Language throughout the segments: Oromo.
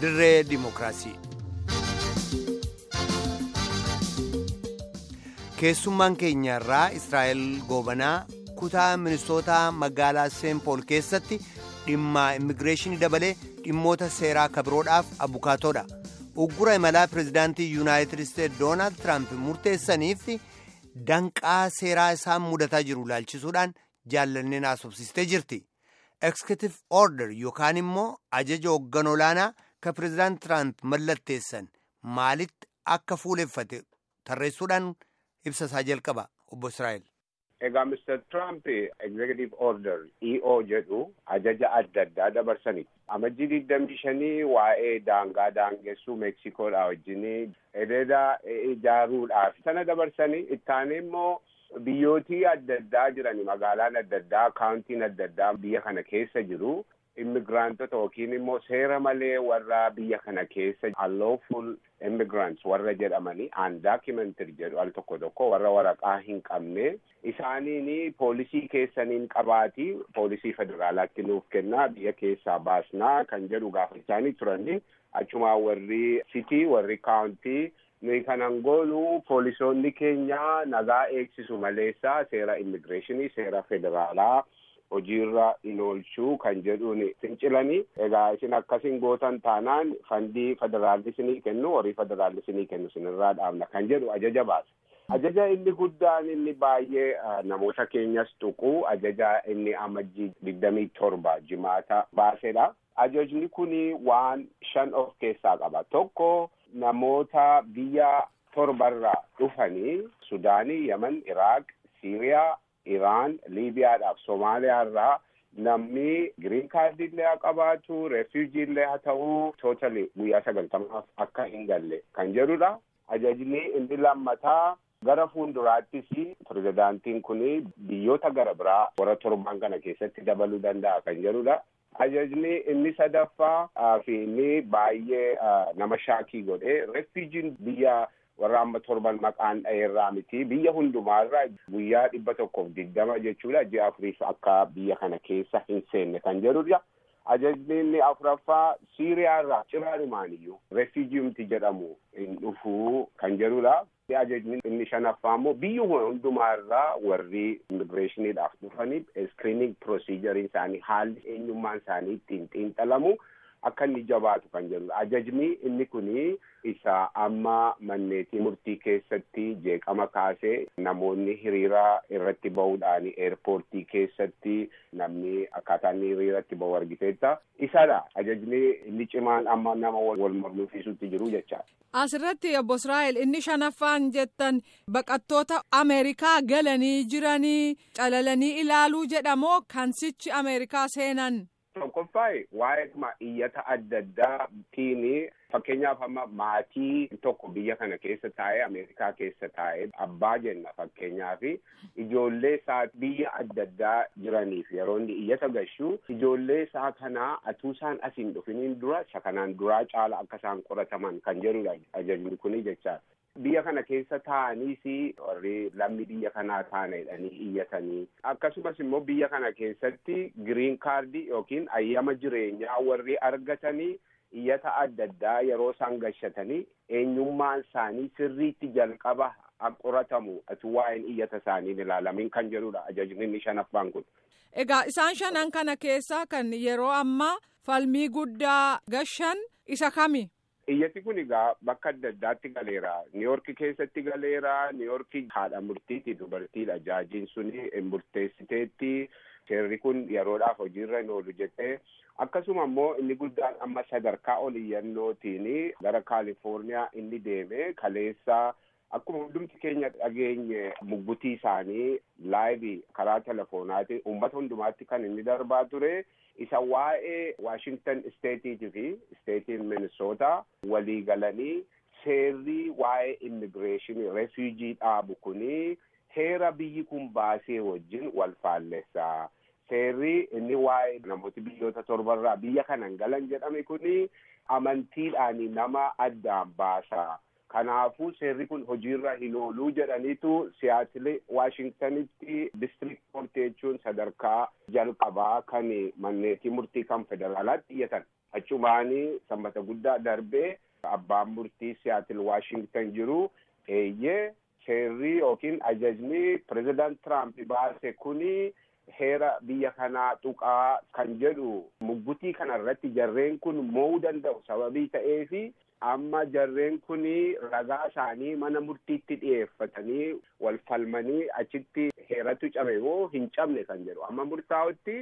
dirree dimookiraasii. keessummaan keenya irraa israa'el goobanaa kutaa ministoota magaalaa seenpool keessatti dhimma immigireeshinii dabalee dhimmoota seeraa kabiroodhaaf abukaatoodha uggura imalaa pirezidaantii yuunaayitid isteetsi doonaald tiraamp murteessaniif danqaa seeraa isaan mudataa jiru laalchisuudhaan jaallanneen haasofsiistee jirti eksekutif order yookaan immoo ajaja hoogganaa olaanaa ka pirezidaant tiraamp mallatteessan maalitti akka fuuleffate tarreessuudhaan ibsa isaa jalqaba obbo Israa'el. Egaa Mr. Trump Executive Order EO jedhu ajaja adda addaa dabarsani. Amajjii digdamii shanii waa'ee daangaa daangessuu Meksikoodhaa wajjinii ededa ijaaruudhaaf sana dabarsanii ittaanee immoo biyyootii adda addaa jiran magaalaan adda addaa kaawuntiin adda addaa biyya kana keessa jiru. Immigraantota yookiin immoo seera malee warra biyya kana keessa unlawful immigrants warra jedhamanii undocumented jedhu al tokko tokko warra waraqaa hin qabne isaaniin poolisii keessaniin qabaatii poolisii federaalaatti nuuf kennaa biyya keessaa baasnaa kan jedhu gaafachaanii turanii achumaa warri sitii warri kaawuntii nuyi kanan goonu poolisoonni keenya nagaa eegsisu maleessaa seera immigireeshinii seera federaalaa hojiirra hin oolchuu kan jedhuun fincilanii egaa isin akkasin gootan taanaan fandii federaalli isinii kennu horii federaalli isinii kennu isinirraa dhaabna kan jedhu ajaja baase. Ajaja inni guddaan inni baay'ee namoota keenyas tuqu ajaja inni amajjii digdamii torba jimaata baasedha. Ajajni kuni waan shan of keessaa qaba. Tokko namoota biyya torbarraa dhufanii Sudaanii, Yaman, Iraaq, Siiriyaa, Iraan, Liibiyaadhaaf Somaaliyaa irraa namni giriin kaardii illee haa qabaatu, refuujii illee haa ta'uu, tootali guyyaa sagaltamaaf akka hin galle kan jedhudha. Ajajni inni lammataa gara fuulduraattis pirezidaantiin kun biyyoota gara biraa warra torban kana keessatti dabaluu danda'a kan jedhudha. Ajajni inni sadaffaa fi inni baay'ee nama shaakii godhe refuujiin biyya warra amma torban maqaan dha'eerraa miti biyya hundumaarraa guyyaa dhibba tokkoof digdama jechuudha ji'a afuriif akka biyya kana keessa hin seenne kan jedhudha. Ajajni inni afuraffaa Siiriyaarraa ciraanumaaniyyuu refuujiyumti jedhamu hin dhufuu kan jedhudha. Ajajni inni shanaffaa immoo biyyuma hundumaarraa warri immigireeshiniidhaaf dhufaniif iskiriiniing piroosiijariin isaanii haalli eenyummaan isaanii ittiin xiinxalamu akka inni jabaatu kan jedhudha. Ajajni inni kuni isa amma manneetii murtii keessatti jeeqama kaasee namoonni hiriira irratti bahuudhaan eerpoortii keessatti namni akkaataa inni hiriiratti bahu argiteetta. Isadha ajajni inni cimaan amma nama wal mormisiisutti jiru jechaadha. Asirratti obbo Israa'el inni shanaffaan jettan baqattoota Ameerikaa galanii jiranii calalanii ilaaluu jedhamoo kan sichi Ameerikaa seenan. Tokkoffaayi waa'ee iyyata adda addaatiin fakkeenyaaf amma maatii tokko biyya kana keessa taa'ee Ameerikaa keessa taa'ee abbaa jenna fakkeenyaaf ijoollee isaa biyya adda addaa jiraniif yeroo inni iyyata gashuu ijoollee isaa kanaa atuu isaan asiin dhufiniin dura isa kanaan duraa caala akka isaan qorataman kan jedhudha ajajni kuni jechaadha. Biyya kana keessa taa'aniis warri lammi biyya kanaa taana jedhanii iyyatanii akkasumas immoo biyya kana keessatti giriin kaardii yookiin ayyama jireenyaa warri argatanii iyyata adda addaa yeroo isaan gashatanii eenyummaan isaanii sirriitti jalqaba qoratamu atu waa'een iyyata isaanii ilaalamin kan jedhudha ajajni inni shanaffaan kun. Egaa isaan shanan kana keessaa kan yeroo ammaa falmii guddaa gashan isa kami? Iyyati kun egaa bakka adda addaatti galeera. Niiyorki keessatti galeera. Niiyorki haadha murtiiti dubartiidha. Jaajiin suni murteessiteetti. Seerri kun yeroodhaaf hojiirra hin oolu jettee. Akkasuma immoo inni guddaan amma sadarkaa ol iyyannootiin gara Kaalifoorniyaa inni deeme kaleessa akkuma hundumti keenya dhageenye muggutii isaanii laayibii karaa telefoonaatiin uummata hundumaatti kan inni darbaa ture. isa waa'ee Washington Steetiitii fi Steetiin Minnesota walii galanii seerri waa'ee immigireeshinii refuujii dhaabu kuni heera biyyi kun baasee wajjin wal faallessa. Seerri inni waa'ee namooti biyyoota torbarraa biyya kanan galan jedhame kuni amantiidhaan nama addaan baasa. Kanaafuu seerri kun hojiirra hin ooluu jedhaniitu siyaatilee Waashingtanitti district court jechuun sadarkaa jalqabaa kan manneetii murtii kan federaalaatti iyyatan. achumaanii sammata guddaa darbee abbaan murtii siyaatil waashingtan jiru eeyyee seerri yookiin ajajni pirezidaant Tiraamp baase kuni heera biyya kanaa tuqaa kan jedhu muggutii kana irratti jarreen kun mo'uu danda'u sababii ta'eefi amma jarreen kun ragaa isaanii mana murtiitti dhiyeeffatanii wal falmanii achitti heeratu cabe moo hin cabne kan jedhu amma murtaa'utti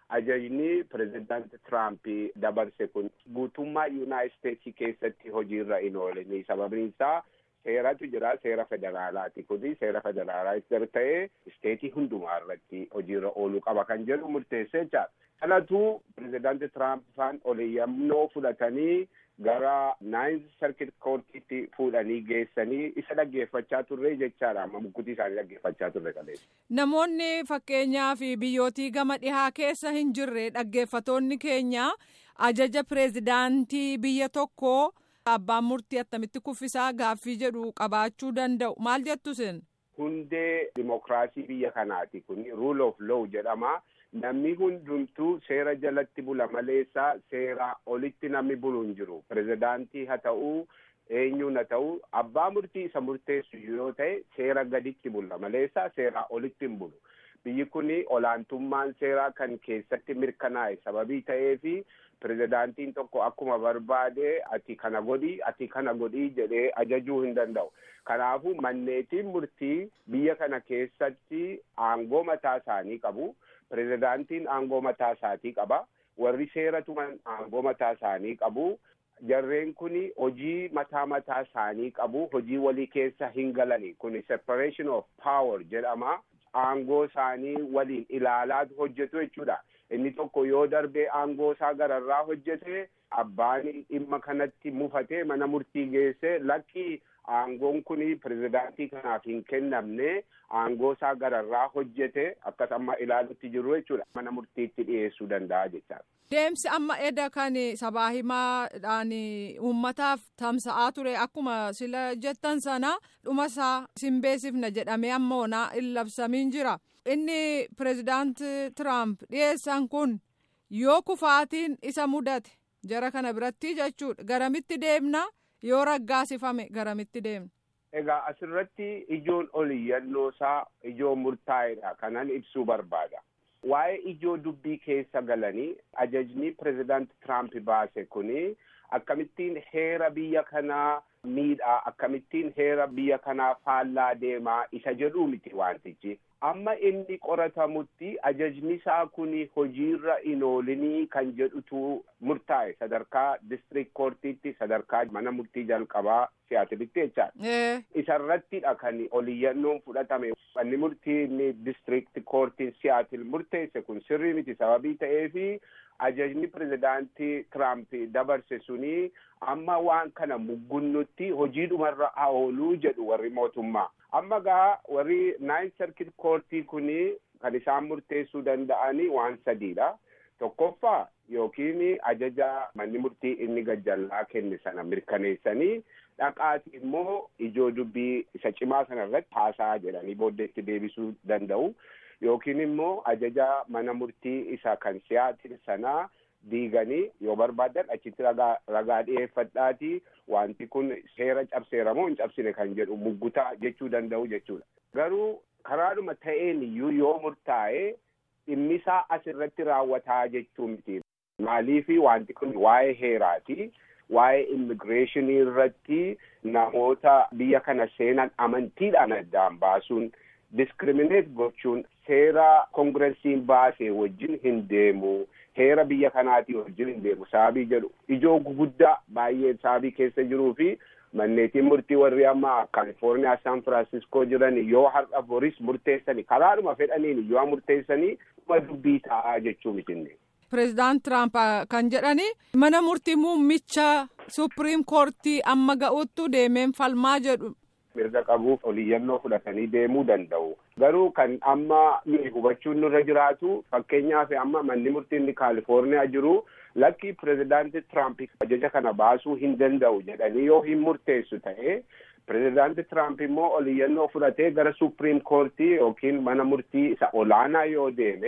ajajni pirezidaanti Tiraamp dabarse kun guutummaa yuunaayit isteetsii keessatti hojiirra hin oolanii sababni isaa seeratu jira seera federaalaati kuni seera federaalaa ta'ee isteetii hundumaa irratti hojiirra ooluu qaba kan jedhu murteessee jira kanatu pirezidaanti Tiraamp faan oliyyannoo fudhatanii gara naayinz sarkit koortiitti fuudhanii geessanii isa dhaggeeffachaa turre jechaadha amma muggutii isaanii dhaggeeffachaa turre kaleessa. Namoonni fakkeenyaa fi biyyootii gama dhihaa keessa hin jirre dhaggeeffatoonni keenya ajaja pireezidaantii biyya tokkoo abbaan murtii attamitti kuffisaa gaaffii jedhu qabaachuu danda'u maal jettu sin? Hundee dimokiraasii biyya kanaati kun rule of law jedhama. namni hundumtuu seera jalatti bula maleessa seera olitti namni bulu hin jiru pirezidaantii haa ta'uu eenyuun haa ta'uu abbaa murtii isa murteessu yoo ta'e seera gaditti bula maleessa seera olitti hin bulu biyyi kun olaantummaan seeraa kan keessatti mirkanaa'e sababii ta'eefi pirezidaantiin tokko akkuma barbaade ati kana godhi ati kana godhi jedhee ajajuu hin danda'u kanaafuu manneetiin murtii biyya kana keessatti aangoo mataa isaanii qabu. pirezidaantiin aangoo mataa isaatii qaba warri seera tuman aangoo mataa isaanii qabu jarreen kun hojii mataa mataa isaanii qabu hojii walii keessa hin galani kun separation of power jedhama aangoo isaanii waliin ilaalaatu hojjetu jechuudha inni tokko yoo darbee aangoo isaa gararraa hojjete abbaan dhimma kanatti mufatee mana murtii geesse lakkii aangoon kun pirezidaantii kanaaf hin kennamne aangoo isaa gararraa hojjete akkas amma ilaalutti jiru jechuudha mana murtiitti dhiyeessuu danda'a jechaadha. Deemsi amma edda kan sabaa himaadhaan uummataaf tamsa'aa ture akkuma sila jettan sana dhuma isaa simbeesifna jedhamee ammoona hin labsamiin jira. Inni pirezidaant Tiraamp dhiyeessan kun yoo kufaatiin isa mudate jara kana biratti jechuudha garamitti deemna yoo raggaasifame garamitti deemna. Egaa asirratti ijoon oliyyannoo isaa ijoo murtaa'edha kanan ibsuu barbaada. Waa'ee ijoo dubbii keessa galanii ajajni pirezidaant Tiraamp baase kuni akkamittiin heera biyya kanaa miidhaa akkamittiin heera biyya kanaa faallaa deemaa isa jedhuu miti wantichi. Amma inni qoratamutti ajajni isaa kuni hojiirra hin oolinii kan jedhutu murtaa'e sadarkaa district koortiitti sadarkaa mana murtii jalqabaa siyaatilitti jechaadha. Isarrattidha kan oliyyannoon fudhatame. Manni murtii inni district koortiin siyaatil murteesse kun sirrii miti sababii ta'eefi ajajni pirezidaantii Tiraamp dabarse suni amma waan kana muggunnutti hojiidhumarra haa ooluu jedhu warri mootummaa. Amma gaa warri naayinz sarkit koortii kuni kan isaan murteessuu danda'anii waan sadiidha. Tokkoffaa yookiin ajaja manni murtii inni gajjallaa kenne sana mirkaneessanii dhaqaati immoo ijoo dubbii isa cimaa sana irratti haasaa jedhanii booddeetti deebisuu danda'u. Yookiin immoo ajaja mana murtii isa kan siyaatil sanaa diiganii yoo barbaadan achitti ragaa ragaa dhiyeeffadhaati wanti kun seera cabseera moo hin cabsine kan jedhu muggutaa jechuu danda'u jechuudha. Garuu karaadhuma ta'een iyyuu yoo murtaa'e dhimmisaa asirratti raawwataa jechuu miti. Maaliifi wanti kun waa'ee heeraati. Waa'ee immigireeshinii irratti namoota biyya kana seenan amantiidhaan addaan baasuun diskirimineet gochuun seera koongiresiin baasee wajjin hin deemu. heera biyya kanaatii wajjin hin deemu sababii jedhu ijoo guguddaa baay'ee sababii keessa jiruu fi manneetiin murtii warri amma kaalifoorniyaa san firaansiskoo jiran yoo har'a boris murteessanii karaadhuma fedhaniin yoo murteessanii dhuma dubbii ta'aa jechuu mitinne. Pireezidaant Tiraamp kan jedhani mana murtii muummicha supiriim koortii amma ga'uttu deemeen falmaa jedhu. mirga qabuuf oliyyannoo fudhatanii deemuu danda'u. Garuu kan amma nuyi hubachuun nurra jiraatu fakkeenyaaf amma manni murtii inni kaalifoorniyaa jiru lakki pirezidaanti Tiraamp ajaja kana baasuu hin danda'u jedhanii yoo hin murteessu ta'e pirezidaanti Tiraamp immoo oliyyannoo fudhatee gara supiriim koortii yookiin mana murtii isa olaanaa yoo deeme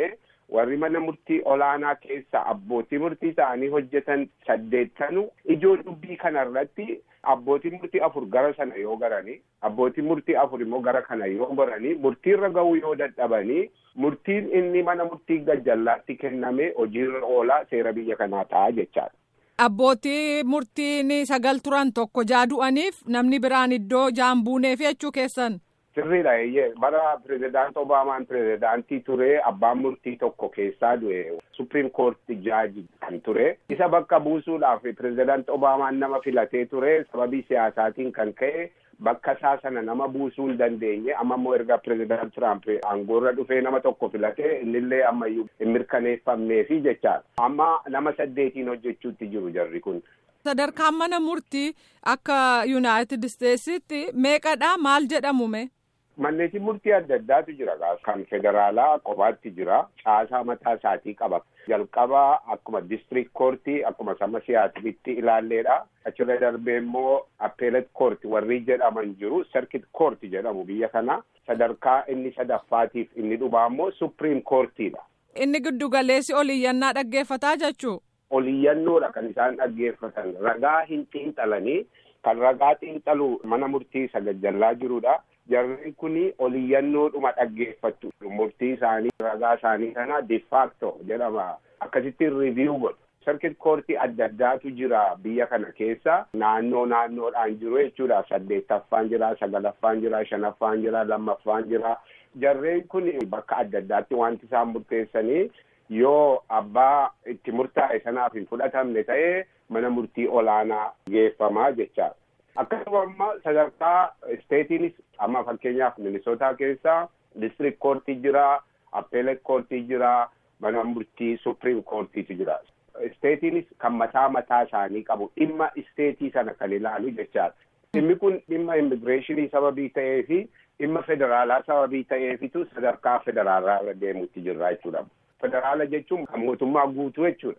warri mana murtii olaanaa keessa abbootii murtii ta'anii hojjetan saddeettanu ijoo dubbii kanarratti abbootii murtii afur gara sana yoo garanii abbootii murtii afur immoo gara kana yoo goranii murtiirra ga'uu yoo dadhabanii murtiin inni mana murtii gajjallaatti kenname hojiirra oolaa seera biyya kanaa ta'a jechaadha. Abbootii murtiin sagal turan tokko jaadu'aniif namni biraan iddoo jaan buuneef jechuu keessan. Sirriidha eeyyee bara pirezidaant Obaamaan pirezidaantii ture abbaan murtii tokko keessaa du'e supiriim koorti jaaji kan ture isa bakka buusuudhaaf pirezidaant Obaamaan nama filatee ture sababii siyaasaatiin kan ka'e bakka isaa sana nama buusuu hin dandeenye amma immoo erga pirezidaant Tiraamp aangoorra dhufee nama tokko filatee innillee ammayyuu hin mirkaneeffamneefi jechaadha amma nama saddeetiin hojjechuutti jiru jarri kun. Sadarkaan mana murtii akka Yuunaayitid Isteetsitti meeqadha maal jedhamume? Manneetiin murtii adda addaatu jira kan federaalaa qofaatti jira caasaa mataa isaatii qaba jalqaba akkuma district koortii akkuma sama siyaasatitti ilaalleedha achirra darbee immoo appeelet koorti warri jedhaman jiru sarkit koorti jedhamu biyya kana sadarkaa inni sadaffaatiif inni dhumaa immoo supriim koortiidha. Inni giddu galeessi oliyyannaa dhaggeeffataa jechuu. Oliyyannoodha kan isaan dhaggeeffatan ragaa hin xiinxalanii kan ragaa xiinxalu mana murtii sagajjallaa jirudha. jarri kuni oliyyannoodhuma dhaggeeffattu murtii isaanii ragaa isaanii kana difaakto jedhama akkasitti riiviyuu godhu sarkit koortii adda addaatu jira biyya kana keessa naannoo naannoodhaan jiru jechuudha saddeettaffaan jira sagalaffaan jira shanaffaan jira lammaffaan jira jarreen kun bakka adda addaatti wanti isaan murteessanii yoo abbaa itti murtaa'e sanaaf hin fudhatamne ta'ee mana murtii olaanaa geeffamaa jechaadha. akkasuma amma sadarkaa isteetiinis amma fakkeenyaaf minisootaa keessa district koortii jira appeelet koortii jira mana murtii supriim koortiitu jira isteetiinis kan mataa mataa isaanii qabu dhimma isteetii sana kan ilaalu jechaadha dhimmi kun dhimma immigireeshinii sababii ta'ee fi dhimma federaalaa sababii ta'eefitu sadarkaa federaalaa irra deemuutti jirra jechuudha federaala jechuun kan mootummaa guutuu jechuudha.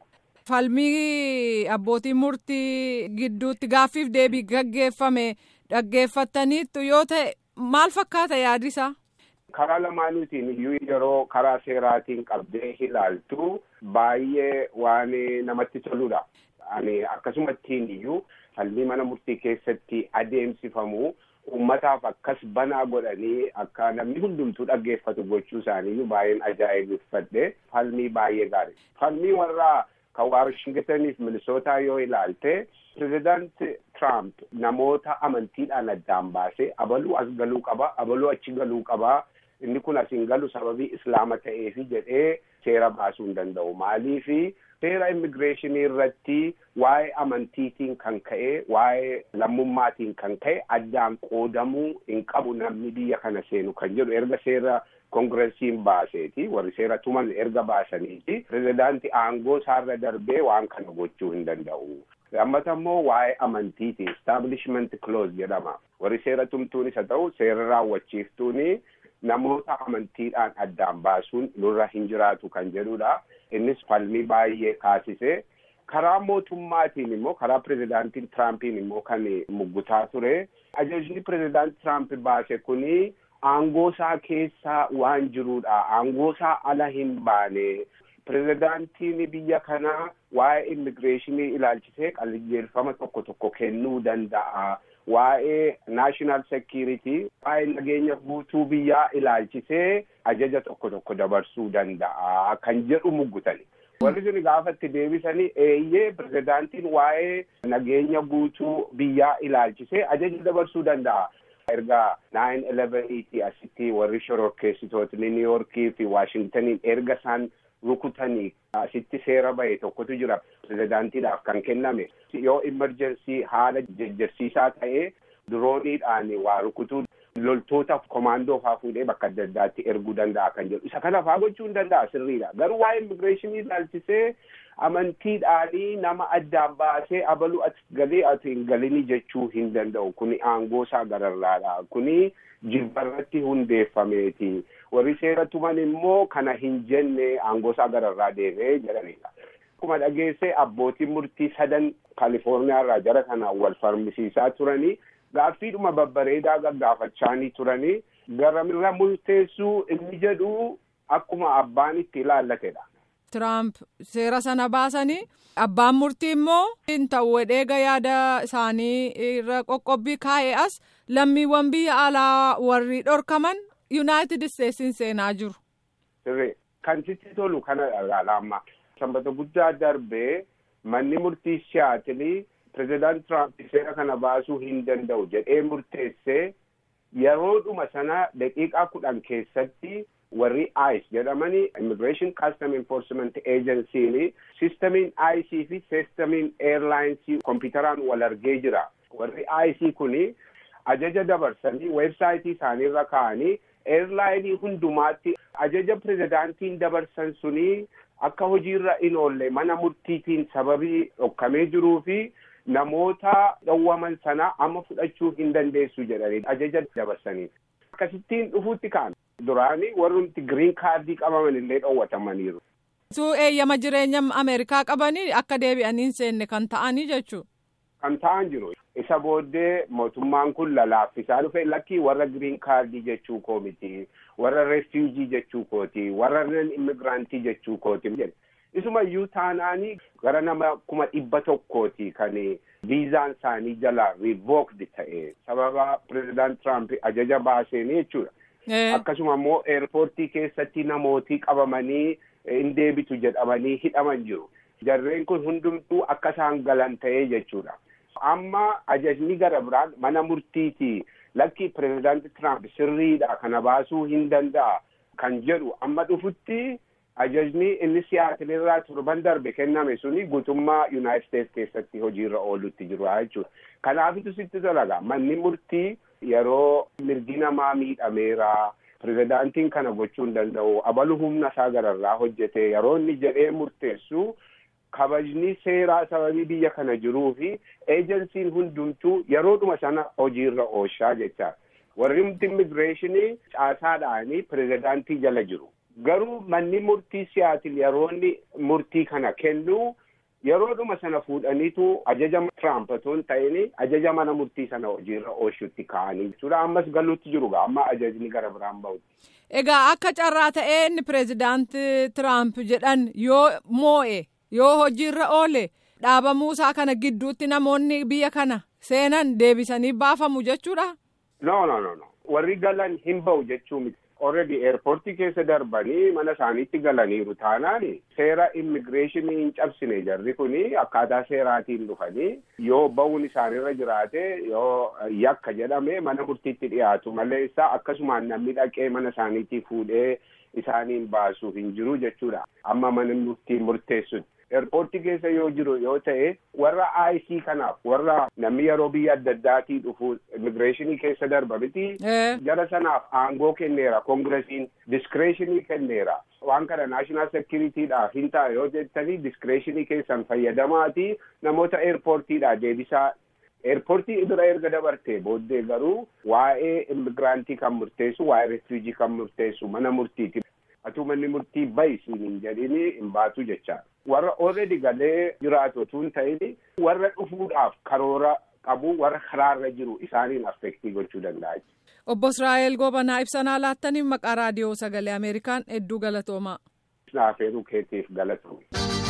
falmii abbootiin murtii gidduutti gaaffiif deebii gaggeeffame dhaggeeffataniittu yoo ta'e maal fakkaata yaadisa. karaa lamaanuutiin iyyuu yeroo karaa seeraatiin qabdee ilaaltu baay'ee waan namatti toludha. Ani akkasumattiin iyyuu falmii mana murtii keessatti adeemsifamu uummataaf akkas banaa godhanii akka namni hundumtuu dhaggeeffatu gochuu isaanii baay'een ajaa'ibsiifadhe falmii baay'ee gaarii. Falmii warraa kan Waashingtaniif Minisootaa yoo ilaalte pirezidaant Tiraamp namoota amantiidhaan addaan baasee abaluu as galuu qaba abaluu achi galuu qaba inni kun as hin galu sababii islaama ta'eefi jedhee seera baasuu hin danda'u maaliifi seera immigireeshinii irratti waa'ee amantiitiin kan ka'e waa'ee lammummaatiin kan ka'e addaan qoodamuu hin qabu namni biyya kana seenu kan jedhu erga seera kongireesiin baaseeti warri seera tuman erga baasaniiti pirezidaanti aangoo isaarra darbee waan kana gochuu hin danda'u. lammata immoo waa'ee amantiiti establishment clause jedhama warri seera tumtuunis haa ta'u seera raawwachiiftuuni namoota amantiidhaan addaan baasuun nurra hin jiraatu kan jedhudha innis falmii baay'ee kaasise karaa mootummaatiin immoo karaa pirezidaantiin tiraampiin immoo kan muggutaa ture ajajni pirezidaanti tiraamp baase kuni aangoo isaa keessa waan jirudha aangoo isaa ala hin baane pirezidaantiin biyya kanaa waa'ee immigireeshinii ilaalchisee qajeelfama tokko tokko kennuu danda'a waa'ee naashinaal sekiriitii waa'ee nageenya guutuu biyyaa ilaalchisee ajaja tokko tokko dabarsuu danda'a kan jedhu muggutani. warri sun gaafatti deebisanii eeyyee pirezidaantiin waa'ee nageenya guutuu biyyaa ilaalchisee ajaja dabarsuu danda'a. erga naayin eleveniiti asitti warri shororkeessitootni niiyorkii fi waashingtaniin erga isaan rukutanii asitti seera bahe tokkotu jira pirezidaantiidhaaf kan kenname yoo imerjensii haala jejjersiisaa ta'ee dirooniidhaan waa rukutuu loltootaaf komaandoo faa fuudhee bakka adda addaatti erguu danda'a kan jedhu isa kana faa gochuu hin danda'a sirriidha garuu waa'ee immigireeshinii ilaalchisee amantiidhaanii nama addaan baasee abaluu ati galee ati hin galini jechuu hin danda'u kuni aangoo isaa gararraadha kuni jibbarratti hundeeffameeti warri seera tuman immoo kana hin jenne aangoo isaa gararraa deemee jedhanidha. Akkuma dhageessee abbootiin murtii sadan Kaalifoorniyaa irraa jara kana wal falmisiisaa turanii gaaffiidhuma babbareedaa gaggaafachaanii turanii garamirra murteessuu inni jedhu akkuma abbaan itti ilaallatedha. Tiraamp seera sana baasanii abbaan murtii immoo hin ta'u wedheega yaada isaanii irra qoqqobbii kaa'ee as lammiiwwan biyya alaa warri dhorkaman yuunaayitid isteetsiin seenaa jiru. Sirrii kan sitti tolu kana dhagaadha sanbata guddaa darbee manni murtii siyaatilii pirezidaant Tiraamp seera kana baasuu hin danda'u jedhee murteessee yeroodhuma sana daqiiqaa kudhan keessatti warri ICE jedhamanii Immigration Custom Enforcement Agency sistamiin ICE fi sistamiin airlines kompiitaraan wal argee jira. Warri ICE kuni ajaja dabarsanii weebsaayitii isaaniirra kaa'anii airlaayinii hundumaatti ajaja pirezidaantiin dabarsan suni akka hojiirra hin oolle mana murtiitiin sababii dhokkamee jiruu fi namoota dhowwaman sana amma fudhachuu hin dandeessu jedhanii ajaja dabarsanii. Akkasittiin dhufuutti ka'an. Duraanii warrumti giriin kaardii qabaman illee dhowwatamaniiru. Suu eeyyama jireenya Ameerikaa qabanii akka deebi'anii hin seenne kan ta'anii jechuudha. Kan ta'an jiru. Isa booddee mootummaan kun lalaaffisaa dhufe lakkii warra giriin kaardii jechuu koo miti. Warra refuujii jechuu kooti. Warra nan immigiraantii jechuu kooti. Isuma iyyuu taanaanii gara nama kuma dhibba tokkooti kan viizaan isaanii jala rivookdi ta'e sababa pirezidaant Tiraamp ajaja baaseen jechuudha. Akkasuma immoo eerpoortii keessatti namootii qabamanii hin deebitu jedhamanii hidhaman jiru. Jarreen kun hundumtuu akka isaan galan ta'ee jechuudha. Amma ajajni gara biraan mana murtiiti lakki pirezidaanti Tiraamp sirriidha kana baasuu hin danda'a kan jedhu amma dhufutti ajajni inni siyaatilirraa torban darbe kenname suni guutummaa Yuunaayitid Steets keessatti hojiirra oolutti jiru jechuudha. Kanaafitu sitti tolaga manni murtii yeroo mirgi namaa miidhameera pirezidaantiin kana gochuu hin danda'u abalu humna isaa gararraa hojjete yeroo inni jedhee murteessu kabajni seeraa sababii biyya kana jiruu fi eejensiin hundumtuu yeroodhuma sana hojiirra ooshaa jecha warri immigireeshinii caasaadhaanii pirezidaantii jala jiru garuu manni murtii siyaatil yeroo inni murtii kana kennu yeroodhuma sana fuudhaniitu ajaja Tiraamp otoo hin ta'in ajaja mana murtii sana hojiirra oolchuutti kaa'anii jechuudha ammas galuutti jiru amma ajajni gara biraan bahutti. Egaa akka carraa ta'ee inni pireezidaanti Tiraamp jedhan yoo moo'e yoo hojiirra oole dhaabamuu isaa kana gidduutti namoonni biyya kana seenan deebisanii baafamu jechuudha. No no no no warri galan hin bahu jechuu miti. Already eerpoortii keessa darbanii mana isaaniitti galaniiru taanaan seera immigireeshinii hin cabsine jarri kuni akkaataa seeraatiin dhufanii yoo ba'uun isaanirra jiraate yoo yakka jedhame mana murtiitti dhiyaatu malee isaa akkasumaan namni dhaqee mana isaaniitti fuudhee isaaniin baasuuf hin jiru jechuudha amma mana murtiin murteessutti. Eerpoortii keessa yoo jiru yoo ta'e warra IC kanaaf warra namni yeroo biyya adda addaatii dhufu immigireeshinii keessa darba miti. Jara sanaaf aangoo kenneera koongiresiin diskireeshinii kenneera. Waan kana naashinaal sekiriitiidhaaf hin ta'a yoo jettanii diskireeshinii keessan fayyadamaati namoota eerpoortiidhaa deebisaa. Eerpoortii bira erga dabartee booddee garuu waa'ee immigiraantii kan murteessu waa'ee refuujii kan murteessu mana murtiiti. Atuu manni murtii bahi siin hin jedhini hin baatu jecha. Warra already galee jiraatu otoo hin ta'in warra dhufuudhaaf karoora qabu warra karaarra jiru isaaniin affektii gochuu danda'a. Obbo Israa'el Gobanaa ibsanaa laattaniif maqaa raadiyoo sagalee Ameerikaan hedduu galatoomaa. Naafeeruu keetiif galatoome.